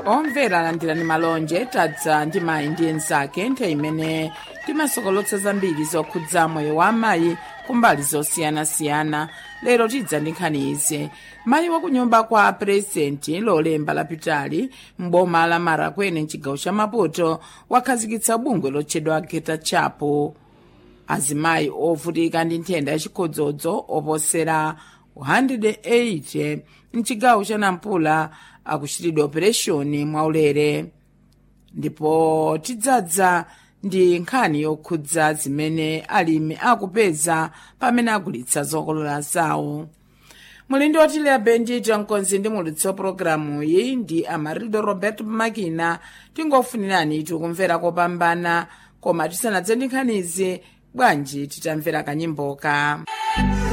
omvera alandirani malonje tadza ndi mayi ndi enzake nthawi imene timasokolotsa zambiri zokhudza moyo wa amayi kumbali zosiyanasiyana lero tidza ndi nkhani izi mayi wakunyumba kwa purezidenti lolemba lapitali m'boma la marakwene mchigawo cha maputo wakhazikitsa bungwe lotchedwa geta chapo azimayi ovutika ndi nthenda yachikhodzodzo oposera 180 mchigawo cha nampula akuchitidwa opereshoni mwaulere ndipo tidzadza ndi nkhani yokhudza zimene alimi akupeza pamene agulitsa zokolola zawo mulindi otileya bendito mkonzi ndi mulitsi wa pologalamu iyi ndi amarildo roberto makina tingofunirani tikumvera kopambana koma tisanadze ndi nkhanizi bwanji titamvera kanyimboka